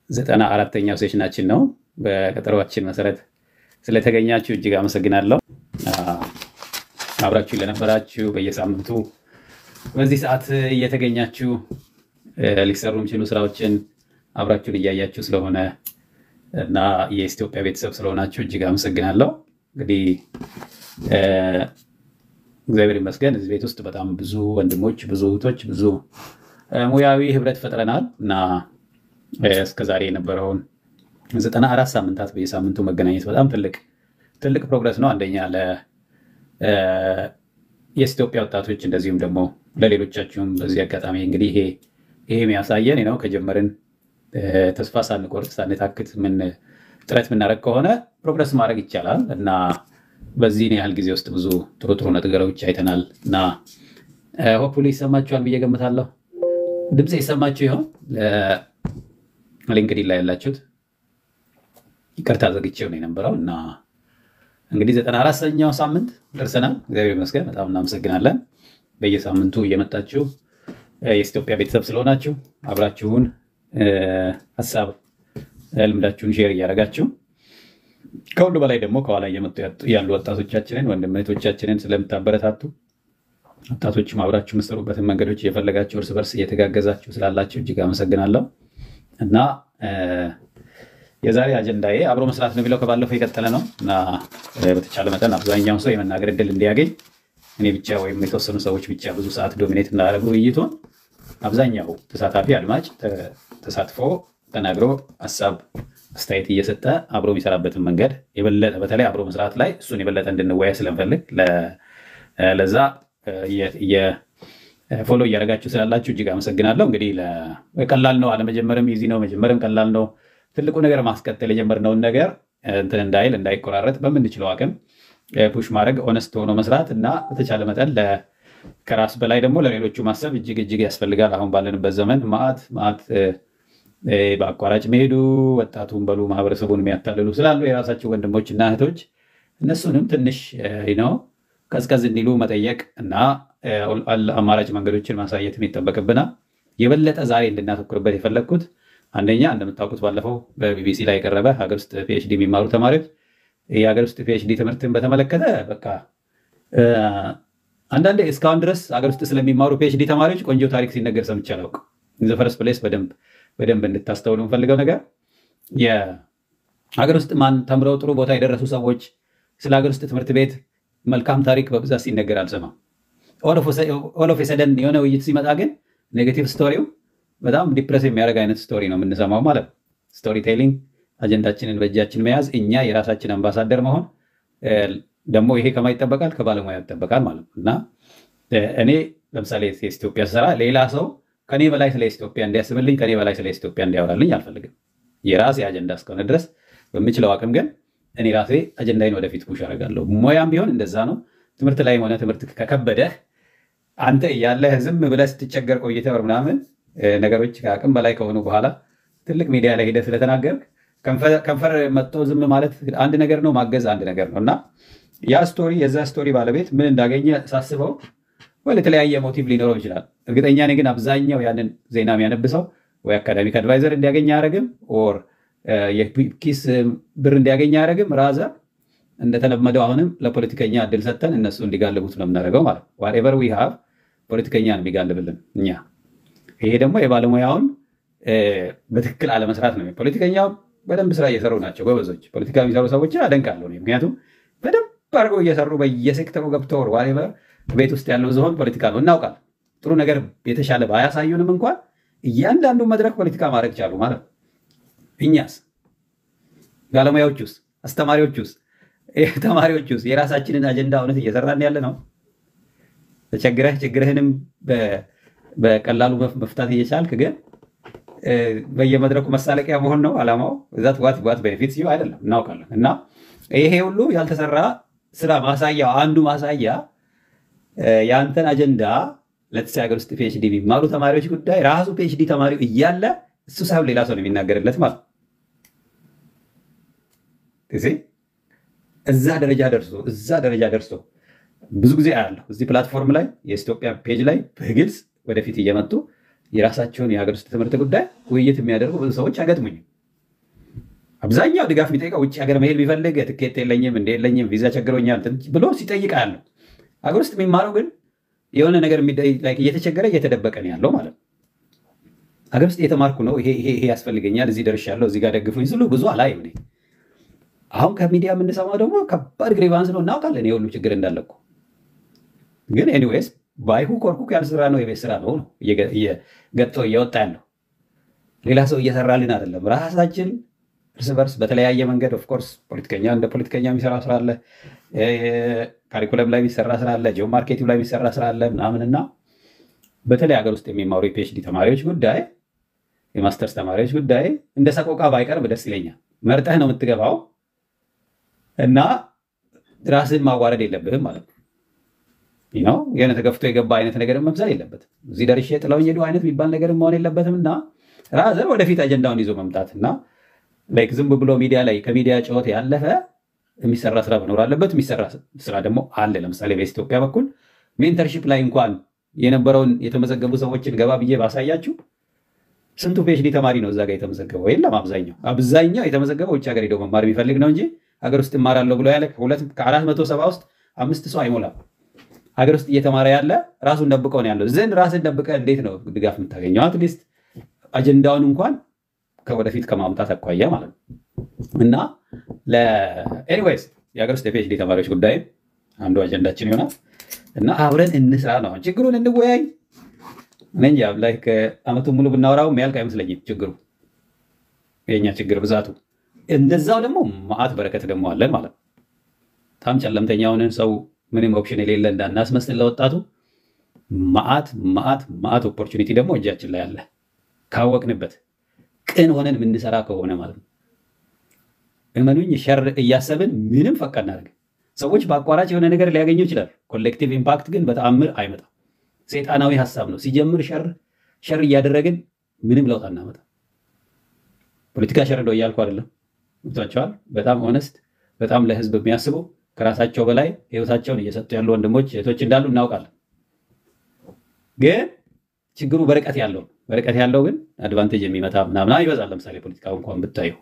ዘጠና አራተኛው ሴሽናችን ነው። በቀጠሯችን መሰረት ስለተገኛችሁ እጅግ አመሰግናለሁ። አብራችሁ ለነበራችሁ በየሳምንቱ በዚህ ሰዓት እየተገኛችሁ ሊሰሩ የሚችሉ ስራዎችን አብራችሁን እያያችሁ ስለሆነ እና የኢትዮጵያ ቤተሰብ ስለሆናችሁ እጅግ አመሰግናለሁ። እንግዲህ እግዚአብሔር ይመስገን እዚህ ቤት ውስጥ በጣም ብዙ ወንድሞች፣ ብዙ እህቶች፣ ብዙ ሙያዊ ህብረት ፈጥረናል እና እስከዛሬ የነበረውን ዘጠና አራት ሳምንታት በየሳምንቱ መገናኘት በጣም ትልቅ ትልቅ ፕሮግረስ ነው። አንደኛ የኢትዮጵያ ወጣቶች እንደዚሁም ደግሞ ለሌሎቻችሁም በዚህ አጋጣሚ እንግዲህ ይሄ ይሄ የሚያሳየን ነው ከጀመርን ተስፋ ሳንቆርጥ ሳንታክት ምን ጥረት የምናደርግ ከሆነ ፕሮግረስ ማድረግ ይቻላል እና በዚህን ያህል ጊዜ ውስጥ ብዙ ጥሩ ጥሩ ነገሮች አይተናል እና ሆፕፉሊ ይሰማችኋል ብዬ ገምታለሁ። ድምፅ ይሰማችሁ ይሆን? ሊንክዲን ላይ ያላችሁት ይቅርታ ዘግቼው ነው የነበረው እና እንግዲህ ዘጠና አራተኛው ሳምንት ደርሰናል። እግዚአብሔር ይመስገን በጣም እናመሰግናለን። በየሳምንቱ እየመጣችሁ የኢትዮጵያ ቤተሰብ ስለሆናችሁ አብራችሁን ሀሳብ ልምዳችሁን ሼር እያደረጋችሁ ከሁሉ በላይ ደግሞ ከኋላ እየመጡ ያሉ ወጣቶቻችንን ወንድም እህቶቻችንን ስለምታበረታቱ ወጣቶችም አብራችሁ የምትሰሩበትን መንገዶች እየፈለጋችሁ እርስ በርስ እየተጋገዛችሁ ስላላችሁ እጅግ አመሰግናለሁ እና የዛሬ አጀንዳዬ አብሮ መስራት ነው የሚለው ከባለፈው የቀጠለ ነው እና በተቻለ መጠን አብዛኛው ሰው የመናገር እድል እንዲያገኝ እኔ ብቻ ወይም የተወሰኑ ሰዎች ብቻ ብዙ ሰዓት ዶሚኔት እንዳደረጉ ውይይቱን አብዛኛው ተሳታፊ አድማጭ ተሳትፎ ተናግሮ ሀሳብ አስተያየት እየሰጠ አብሮ የሚሰራበትን መንገድ የበለጠ በተለይ አብሮ መስራት ላይ እሱን የበለጠ እንድንወያ ስለምፈልግ ለዛ ፎሎ እያደረጋችሁ ስላላችሁ እጅግ አመሰግናለሁ። እንግዲህ ቀላል ነው፣ አለመጀመርም ኢዚ ነው፣ መጀመርም ቀላል ነው። ትልቁ ነገር ማስቀጠል የጀመርነውን ነገር እንትን እንዳይል እንዳይቆራረጥ በምንችለው አቅም ፑሽ ማድረግ ኦነስት ሆኖ መስራት እና በተቻለ መጠን ከራስ በላይ ደግሞ ለሌሎቹ ማሰብ እጅግ እጅግ ያስፈልጋል። አሁን ባለንበት ዘመን ማዕት ማዕት በአቋራጭ መሄዱ ወጣቱን በሉ ማህበረሰቡን የሚያታልሉ ስላሉ የራሳቸው ወንድሞች እና እህቶች እነሱንም ትንሽ ነው ቀዝቀዝ እንዲሉ መጠየቅ እና አማራጭ መንገዶችን ማሳየት ይጠበቅብናል። የበለጠ ዛሬ እንድናተኩርበት የፈለግኩት አንደኛ እንደምታውቁት ባለፈው በቢቢሲ ላይ የቀረበ ሀገር ውስጥ ፒኤችዲ የሚማሩ ተማሪዎች የሀገር ውስጥ ፒኤችዲ ትምህርትን በተመለከተ በቃ አንዳንዴ እስካሁን ድረስ ሀገር ውስጥ ስለሚማሩ ፒኤችዲ ተማሪዎች ቆንጆ ታሪክ ሲነገር ሰምቼ አላውቅም። ኢን ዘ ፈርስት ፕሌስ በደንብ እንድታስተውሉ የምፈልገው ነገር የሀገር ውስጥ ማን ተምረው ጥሩ ቦታ የደረሱ ሰዎች ስለ ሀገር ውስጥ ትምህርት ቤት መልካም ታሪክ በብዛት ሲነገር አልሰማም። ኦሎፍ የሰደን የሆነ ውይይት ሲመጣ ግን ኔጌቲቭ ስቶሪው በጣም ዲፕረስ የሚያደርግ አይነት ስቶሪ ነው የምንሰማው ማለት ነው። ስቶሪ ቴሊንግ አጀንዳችንን በእጃችን መያዝ፣ እኛ የራሳችን አምባሳደር መሆን ደግሞ ይሄ ከማ ይጠበቃል ከባለሙያ ይጠበቃል ማለት ነው እና እኔ ለምሳሌ ኢትዮጵያ ስሰራ ሌላ ሰው ከኔ በላይ ስለ ኢትዮጵያ እንዲያስብልኝ ከኔ በላይ ስለ ኢትዮጵያ እንዲያወራልኝ አልፈልግም። የራሴ አጀንዳ እስከሆነ ድረስ በምችለው አቅም ግን እኔ ራሴ አጀንዳይን ወደፊት ፑሽ አደርጋለሁ። ሙያም ቢሆን እንደዛ ነው። ትምህርት ላይ ሆነ ትምህርት ከከበደህ አንተ እያለህ ዝም ብለህ ስትቸገር ቆይተህ ምናምን ነገሮች ከአቅም በላይ ከሆኑ በኋላ ትልቅ ሚዲያ ላይ ሄደህ ስለተናገርክ ከንፈር መጥቶ ዝም ማለት አንድ ነገር ነው፣ ማገዝ አንድ ነገር ነው እና ያ ስቶሪ የዛ ስቶሪ ባለቤት ምን እንዳገኘ ሳስበው ወይ የተለያየ ሞቲቭ ሊኖረው ይችላል። እርግጠኛ ነኝ ግን አብዛኛው ያንን ዜና የሚያነብሰው ወይ አካዳሚክ አድቫይዘር እንዲያገኝ አያደርግም፣ ኦር የኪስ ብር እንዲያገኝ አያደርግም። ራዘ እንደተለመደው አሁንም ለፖለቲከኛ እድል ሰጥተን እነሱ እንዲጋልቡት ነው የምናደርገው ማለት ነው። ዋትኤቨር ዊ ሃቭ ፖለቲከኛ ነው የሚጋልብልን እኛ። ይሄ ደግሞ የባለሙያውን በትክክል አለመስራት ነው። ፖለቲከኛው በደንብ ስራ እየሰሩ ናቸው ጎበዞች። ፖለቲካ የሚሰሩ ሰዎችን አደንቃለሁ። ምክንያቱም በደንብ አድርገው እየሰሩ በየሴክተሩ ገብተው ዋትኤቨር ቤት ውስጥ ያለው ዝሆን ፖለቲካ ነው እናውቃል። ጥሩ ነገር የተሻለ ባያሳዩንም እንኳን እያንዳንዱ መድረክ ፖለቲካ ማድረግ ቻሉ ማለት ነው። እኛስ ባለሙያዎች ውስጥ፣ አስተማሪዎች ውስጥ፣ ተማሪዎች ውስጥ የራሳችንን አጀንዳ እውነት እየሰራን ያለ ነው። ተቸግረህ ችግርህንም በቀላሉ መፍታት እየቻልክ ግን በየመድረኩ መሳለቂያ መሆን ነው አላማው። ዛት ዋት ዋት ቤኔፊት ሲዩ አይደለም እናውቃለን። እና ይሄ ሁሉ ያልተሰራ ስራ ማሳያው አንዱ ማሳያ የአንተን አጀንዳ ለተሰ ሀገር ውስጥ ፒኤችዲ የሚማሩ ተማሪዎች ጉዳይ ራሱ ፒኤችዲ ተማሪው እያለ እሱ ሳይሆን ሌላ ሰው ነው የሚናገርለት ማለት እዛ ደረጃ ደርሶ እዛ ደረጃ ደርሶ ብዙ ጊዜ አያለሁ እዚህ ፕላትፎርም ላይ የኢትዮጵያ ፔጅ ላይ በግልጽ ወደፊት እየመጡ የራሳቸውን የሀገር ውስጥ ትምህርት ጉዳይ ውይይት የሚያደርጉ ብዙ ሰዎች አይገጥሙኝም። አብዛኛው ድጋፍ የሚጠይቀው ውጭ ሀገር መሄድ ቢፈልግ ትኬት የለኝም እንደ የለኝም ቪዛ ቸግሮኛል ብሎ ሲጠይቅ ያለው ሀገር ውስጥ የሚማረው ግን የሆነ ነገር እየተቸገረ እየተደበቀ ነው ያለው ማለት ነው። ሀገር ውስጥ እየተማርኩ ነው፣ ይሄ ያስፈልገኛል፣ እዚህ ደርሻለሁ፣ እዚህ ጋር ደግፉኝ ስሉ ብዙ አላይም እኔ። አሁን ከሚዲያ የምንሰማው ደግሞ ከባድ ግሬቫንስ ነው፣ እናውቃለን የሁሉ ችግር እንዳለ እኮ። ግን ኤኒዌይስ ባይሁ ኮርኩክ ያልስራ ነው የቤት ስራ ነው ነው ገጦ እየወጣ ያለው ሌላ ሰው እየሰራልን አይደለም። ራሳችን እርስ በርስ በተለያየ መንገድ ኦፍኮርስ ፖለቲከኛ እንደ ፖለቲከኛ የሚሰራ ስራ አለ፣ ካሪኩለም ላይ የሚሰራ ስራ አለ፣ ጂኦ ማርኬቲንግ ላይ የሚሰራ ስራ አለ ምናምንና በተለይ ሀገር ውስጥ የሚማሩ የፒኤችዲ ተማሪዎች ጉዳይ የማስተርስ ተማሪዎች ጉዳይ እንደ ሰቆቃ ባይቀርብ ደስ ይለኛል። መርጠህ ነው የምትገባው እና ራስህን ማዋረድ የለብህም ማለት ነው። ነው የሆነ ተገፍቶ የገባ አይነት ነገር መምሰል የለበትም። እዚህ ደርሼ ጥለውኝ ሄዱ አይነት የሚባል ነገር መሆን የለበትም እና ራዘር ወደፊት አጀንዳውን ይዞ መምጣት እና ላይክ ዝም ብሎ ሚዲያ ላይ ከሚዲያ ጨዋታ ያለፈ የሚሰራ ስራ መኖር አለበት። የሚሰራ ስራ ደግሞ አለ። ለምሳሌ በኢትዮጵያ በኩል ሜንተርሺፕ ላይ እንኳን የነበረውን የተመዘገቡ ሰዎችን ገባ ብዬ ባሳያችሁ ስንቱ ፒኤችዲ ተማሪ ነው እዛ ጋር የተመዘገበው? የለም። አብዛኛው አብዛኛው የተመዘገበው ውጭ ሀገር ሄደው መማር የሚፈልግ ነው እንጂ ሀገር ውስጥ እማራለሁ ብሎ ያለ ከአራት መቶ ሰባ ውስጥ አምስት ሰው አይሞላም። ሀገር ውስጥ እየተማረ ያለ ራሱን ደብቀው ነው ያለው። ዘንድ ራስን ደብቀ እንዴት ነው ድጋፍ የምታገኘው? አትሊስት አጀንዳውን እንኳን ከወደፊት ከማምጣት አኳያ ማለት ነው። እና ኤኒዌይስ የሀገር ውስጥ የፒኤችዲ ተማሪዎች ጉዳይ አንዱ አጀንዳችን ይሆናል እና አብረን እንስራ ነው። ችግሩን እንወያይ። እኔ እንጃ ላይ ከአመቱን ሙሉ ብናወራው የሚያልቅ አይመስለኝም ችግሩ የኛ ችግር ብዛቱ። እንደዛው ደግሞ መዓት በረከት ደግሞ አለን ማለት ነው። በጣም ጨለምተኛ ሆነን ሰው ምንም ኦፕሽን የሌለ እንዳናስመስል ለወጣቱ መዓት መዓት መዓት ኦፖርቹኒቲ ደግሞ እጃችን ላይ አለ ካወቅንበት ቅን ሆነን የምንሰራ ከሆነ ማለት ነው። እመኑኝ ሸር እያሰብን ምንም ፈቅ እናደርግ ሰዎች በአቋራጭ የሆነ ነገር ሊያገኙ ይችላል። ኮሌክቲቭ ኢምፓክት ግን በተአምር አይመጣም። ሴጣናዊ ሀሳብ ነው። ሲጀምር ሸር ሸር እያደረግን ምንም ለውጥ አናመጣ። ፖለቲካ ሸር ነው እያልኩ አይደለም። ገብቷቸዋል። በጣም ኦነስት፣ በጣም ለህዝብ የሚያስቡ ከራሳቸው በላይ ህይወታቸውን እየሰጡ ያሉ ወንድሞች እህቶች እንዳሉ እናውቃለን። ግን ችግሩ በርቀት ያለው በርቀት ያለው ግን አድቫንቴጅ የሚመጣ ምናምና ይበዛል። ለምሳሌ ፖለቲካው እንኳን ብታዩ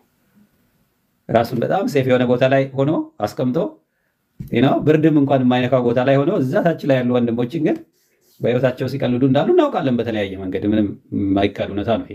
ራሱን በጣም ሴፍ የሆነ ቦታ ላይ ሆኖ አስቀምጦ ብርድም እንኳን የማይነካው ቦታ ላይ ሆኖ እዛ ታች ላይ ያሉ ወንድሞችን ግን በህይወታቸው ሲቀልዱ እንዳሉ እናውቃለን። በተለያየ መንገድ ምንም የማይካድ እውነታ ነው ይሄ።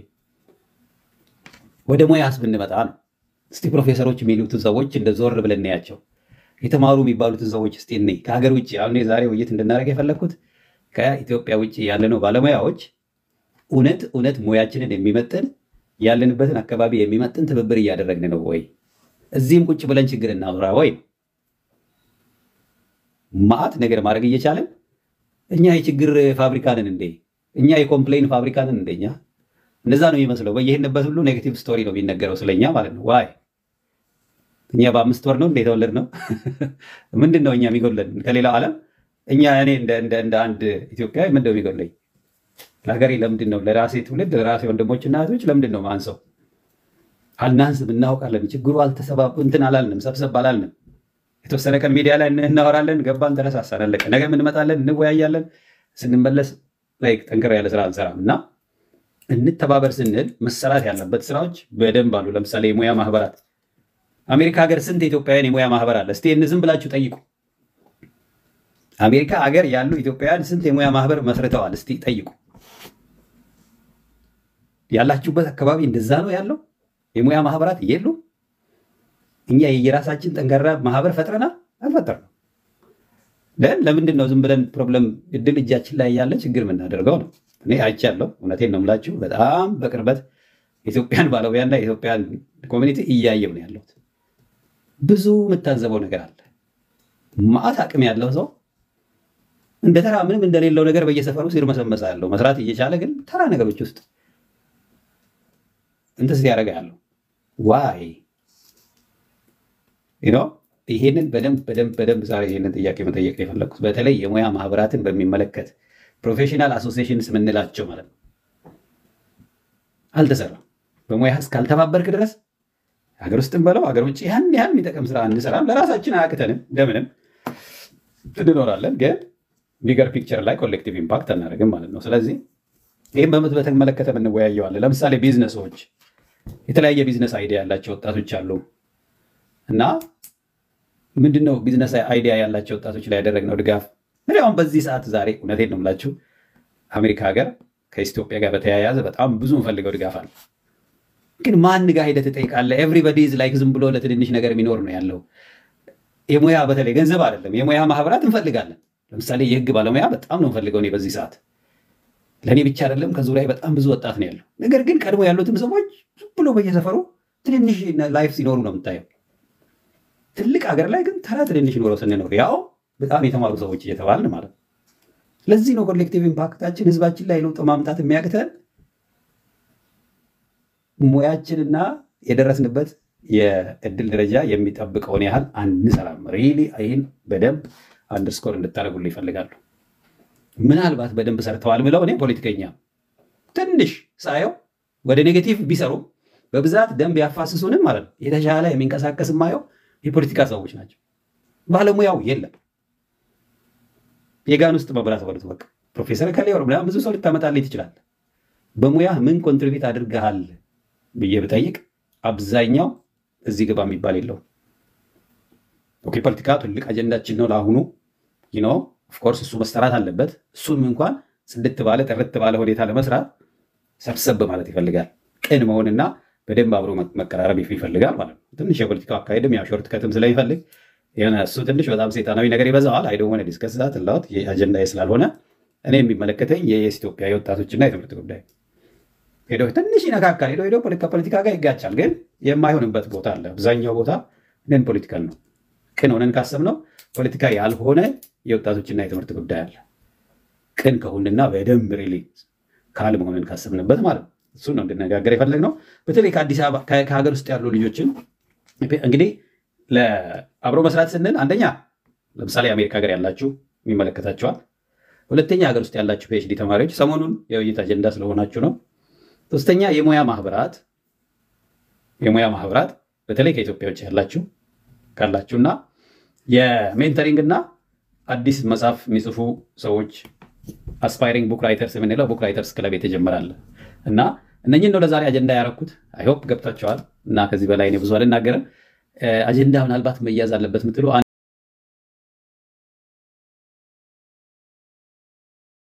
ወደ ሙያስ ብንመጣ ነው እስቲ ፕሮፌሰሮች የሚሉትን ሰዎች እንደ ዞር ብለን እናያቸው። የተማሩ የሚባሉትን ሰዎች እስቲ እኔ ከሀገር ውጭ አሁን የዛሬ ውይይት እንድናደርግ የፈለግኩት ከኢትዮጵያ ውጭ ያለነው ባለሙያዎች እውነት እውነት ሙያችንን የሚመጥን ያለንበትን አካባቢ የሚመጥን ትብብር እያደረግን ነው ወይ? እዚህም ቁጭ ብለን ችግር እናውራ ወይ? ማአት ነገር ማድረግ እየቻለን እኛ የችግር ፋብሪካ ነን እንዴ? እኛ የኮምፕሌን ፋብሪካ ነን እንደኛ? እንደዛ ነው የሚመስለው። በየሄድንበት ሁሉ ኔጌቲቭ ስቶሪ ነው የሚነገረው ስለኛ ማለት ነው። ዋይ እኛ በአምስት ወር ነው እንደ የተወለድ ነው። ምንድን ነው እኛ የሚጎለን ከሌላው ዓለም? እኛ እኔ እንደ አንድ ኢትዮጵያዊ ምንድን ነው የሚጎለኝ? ለሀገሬ ለምንድን ነው ለራሴ ትውልድ ለራሴ ወንድሞችና እህቶች ለምንድን ነው ማንሰው? አልናንስም፣ እናውቃለን። ችግሩ አልተሰባብ እንትን አላልንም፣ ሰብሰብ አላልንም። የተወሰነ ቀን ሚዲያ ላይ እናወራለን፣ ገባን፣ ተነሳሳን፣ አለቀ። ነገ እንመጣለን፣ እንወያያለን። ስንመለስ ላይ ጠንከር ያለ ስራ አንሰራም እና እንተባበር ስንል መሰራት ያለበት ስራዎች በደንብ አሉ። ለምሳሌ የሙያ ማህበራት አሜሪካ ሀገር ስንት ኢትዮጵያውያን የሙያ ማህበር አለ? እስቲ ዝም ብላችሁ ጠይቁ። አሜሪካ ሀገር ያሉ ኢትዮጵያውያን ስንት የሙያ ማህበር መስርተዋል? እስቲ ጠይቁ። ያላችሁበት አካባቢ እንደዛ ነው ያለው? የሙያ ማህበራት የሉ? እኛ የየራሳችን ጠንካራ ማህበር ፈጥረናል? አልፈጠርንም። ለን ለምንድን ነው ዝም ብለን ፕሮብለም እድል እጃችን ላይ ያለ ችግር የምናደርገው ነው? እኔ አይቻለሁ። እውነቴን ነው የምላችሁ። በጣም በቅርበት የኢትዮጵያን ባለሙያና የኢትዮጵያን ኮሚኒቲ እያየው ነው ያለሁት። ብዙ የምታዘበው ነገር አለ። ማአት አቅም ያለው ሰው እንደ ተራ ምንም እንደሌለው ነገር በየሰፈሩ ሲርመሰመስ ያለው መስራት እየቻለ ግን ተራ ነገሮች ውስጥ እንትን ሲያደርግ ያለው ዋይ ይሄንን በደንብ በደንብ በደንብ ዛሬ ይሄንን ጥያቄ መጠየቅ የፈለግኩት በተለይ የሙያ ማህበራትን በሚመለከት ፕሮፌሽናል አሶሲዬሽንስ የምንላቸው ማለት ነው አልተሰራም። በሙያ እስካልተባበርክ ድረስ ሀገር ውስጥም በለው ሀገር ውጭ ያን ያህል የሚጠቅም ስራ እንሰራም። ለራሳችን አያቅተንም፣ እንደምንም እንኖራለን። ግን ቢገር ፒክቸር ላይ ኮሌክቲቭ ኢምፓክት አናደርግም ማለት ነው። ስለዚህ ይህም በምት በተመለከተ የምንወያየዋለን። ለምሳሌ ቢዝነሶች የተለያየ ቢዝነስ አይዲያ ያላቸው ወጣቶች አሉ እና ምንድነው ቢዝነስ አይዲያ ያላቸው ወጣቶች ላይ ያደረግነው ድጋፍ እኔ አሁን በዚህ ሰዓት ዛሬ እውነቴን ነው የምላችሁ አሜሪካ ሀገር ከኢትዮጵያ ጋር በተያያዘ በጣም ብዙ እንፈልገው ድጋፍ አለ። ግን ማን ጋር ሄደህ ትጠይቃለህ? ኤቭሪበዲ ኢዝ ላይክ ዝም ብሎ ለትንንሽ ነገር የሚኖር ነው ያለው። የሙያ በተለይ ገንዘብ አይደለም የሙያ ማህበራት እንፈልጋለን። ለምሳሌ የህግ ባለሙያ በጣም ነው እንፈልገው እኔ በዚህ ሰዓት ለእኔ ብቻ አይደለም ከዙሪያ በጣም ብዙ ወጣት ነው ያለው። ነገር ግን ቀድሞ ያሉትም ሰዎች ዝም ብሎ በየሰፈሩ ትንንሽ ላይፍ ሲኖሩ ነው የምታየው። ትልቅ ሀገር ላይ ግን ተራ ትንንሽ ኖረው ስንኖር ያው በጣም የተማሩ ሰዎች እየተባልን ማለት ነው። ስለዚህ ነው ኮሌክቲቭ ኢምፓክታችን ህዝባችን ላይ ለውጥ ማምጣት የሚያቅተን ሙያችንና የደረስንበት የእድል ደረጃ የሚጠብቀውን ያህል አንሰራም። ሪሊ ይህን በደንብ አንደርስኮር እንድታደርጉልኝ ይፈልጋሉ። ምናልባት በደንብ ሰርተዋል ብለው እኔ ፖለቲከኛ ትንሽ ሳየው ወደ ኔጌቲቭ ቢሰሩ በብዛት ደንብ ያፋስሱንም ማለት ነው የተሻለ የሚንቀሳቀስ ማየው የፖለቲካ ሰዎች ናቸው። ባለሙያው የለም። የጋን ውስጥ መብራት በሉት በቃ ፕሮፌሰር ከሌ ምናምን ብዙ ሰው ልታመጣልኝ ትችላለህ። በሙያ ምን ኮንትሪቢዩት አድርገሃል ብዬ ብጠይቅ አብዛኛው እዚህ ግባ የሚባል የለውም። ኦኬ ፖለቲካ ትልቅ አጀንዳችን ነው ለአሁኑ ኖ ኦፍኮርስ እሱ መሰራት አለበት። እሱም እንኳን ጽድት ባለ ጥርት ባለ ሁኔታ ለመስራት ሰብሰብ ማለት ይፈልጋል። ቅን መሆንና በደንብ አብሮ መቀራረብ ይፈልጋል ማለት ነው። ትንሽ የፖለቲካው አካሄድም ያው ሾርት ከትም ስለሚፈልግ የሆነ እሱ ትንሽ በጣም ሴጣናዊ ነገር ይበዛዋል። አይደ ሆነ ዲስከስ ዛት ላውት አጀንዳ ስላልሆነ እኔ የሚመለከተኝ የየስ ኢትዮጵያ የወጣቶችና የትምህርት ጉዳይ ሄዶ ትንሽ ይነካካል። ሄዶ ሄዶ ከፖለቲካ ጋር ይጋጫል። ግን የማይሆንበት ቦታ አለ። አብዛኛው ቦታ ነን ፖለቲካል ነው። ቅን ሆነን ካሰብነው ፖለቲካ ያልሆነ የወጣቶችና የትምህርት ጉዳይ አለ። ቅን ከሆንና በደንብ ሪሊ ካል መሆንን ካሰብንበት ማለት ነው። እሱን ነው እንድነጋገር የፈለግነው። በተለይ ከአዲስ አበባ ከሀገር ውስጥ ያሉ ልጆችን እንግዲህ ለአብሮ መስራት ስንል አንደኛ ለምሳሌ የአሜሪካ ሀገር ያላችሁ የሚመለከታቸዋል። ሁለተኛ ሀገር ውስጥ ያላችሁ ፒኤችዲ ተማሪዎች ሰሞኑን የውይይት አጀንዳ ስለሆናችሁ ነው። ሶስተኛ የሙያ ማህበራት የሙያ ማህበራት በተለይ ከኢትዮጵያ ውጭ ያላችሁ ካላችሁና የሜንተሪንግ እና አዲስ መጽሐፍ የሚጽፉ ሰዎች አስፓይሪንግ ቡክ ራይተርስ የምንለው ቡክ ራይተርስ ክለብ የተጀመራለ እና እነኝን ነው ለዛሬ አጀንዳ ያረኩት። አይሆፕ ገብታችኋል እና ከዚህ በላይ እኔ ብዙ አልናገርም። አጀንዳ ምናልባት መያዝ አለበት ምትሉ